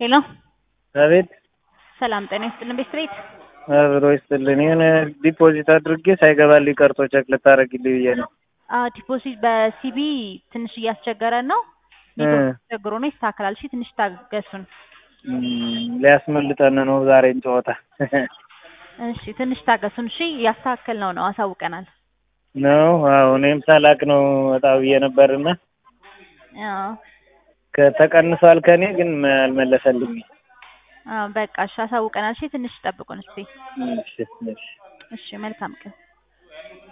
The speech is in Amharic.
ሄሎ አቤት ሰላም ጤና ይስጥልን ቤት ቤት አብሮ ይስጥልን። የሆነ ዲፖዚት አድርጌ ሳይገባልኝ ቀርቶ ቸክ ልታደርግልኝ ብዬ ነው። ዲፖዚት በሲቢ ትንሽ እያስቸገረን ነው። ኔትወርክ ቸግሮ ነው ይስተካከላል። እሺ ትንሽ ታገሱን። እም፣ ሊያስመልጠን ነው ዛሬን ጨዋታ እሺ ትንሽ ታገሱን። እሺ እያስተካከል ነው ነው አሳውቀናል። ነው። አዎ እኔም ሳላቅ ነው ወጣ ብዬ ነበርና አዎ ከተቀንሷል ከኔ ግን አልመለሰልኝ። አዎ በቃ እሺ አሳውቀናል። እሺ ትንሽ ጠብቁን እስቲ። እሺ እሺ እሺ መልካም ቀን